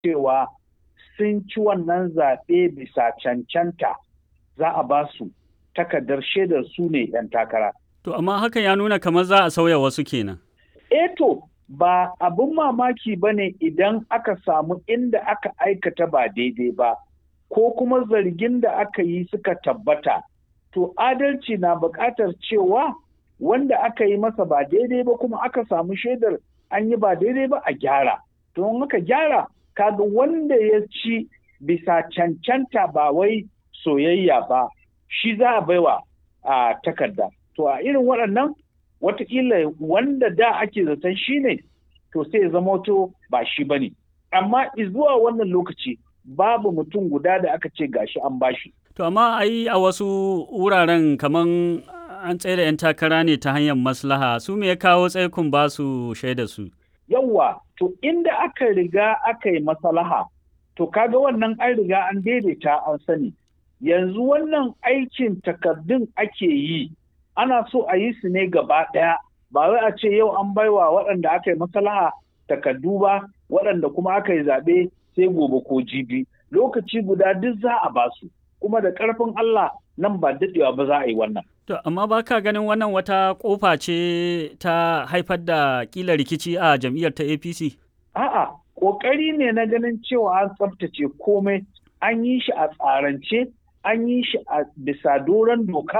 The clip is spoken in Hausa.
cewa sun ci wannan zaɓe bisa cancanta za a ba su takardar shaidar su ne 'yan takara. To amma hakan ya nuna kamar za a sauya wasu kenan. Eto ba abin mamaki ba ne idan aka samu inda aka aikata ba daidai ba ko kuma zargin da aka yi suka tabbata. To adalci na buƙatar cewa wanda aka yi masa ba daidai ba kuma aka samu shaidar an yi ba daidai ba a gyara. To in aka gyara kaga wanda ya ci bisa cancanta ba wai soyayya ba shi za a baiwa a takarda. To a irin waɗannan watakila wanda da ake zaton shi ne to sai zama to ba shi ba ne. Amma zuwa wannan lokaci babu mutum guda da aka ce gashi an bashi. To amma ai a wasu wuraren kaman an tsaye da 'yan takara ne ta hanyar maslaha su me ya kawo tsaikun ba su shaida su. Yawwa, to inda aka riga aka yi maslaha, to kaga wannan an riga an daidaita an sani. Yanzu wannan aikin takardun ake yi, ana so a yi su ne gaba ɗaya, ba wai a ce yau an baiwa waɗanda aka yi maslaha takardu ba, waɗanda kuma aka yi zaɓe sai gobe ko jibi. Lokaci guda duk za a ba su, kuma da ƙarfin Allah nan ba daɗewa ba za a yi wannan. To, amma ba ka ganin wannan wata ƙofa ce ta haifar da ƙila rikici a jam'iyyar ta APC? A'a, ƙoƙari ne na ganin cewa an tsaftace komai, an yi shi a tsarance, an yi shi a bisa doron doka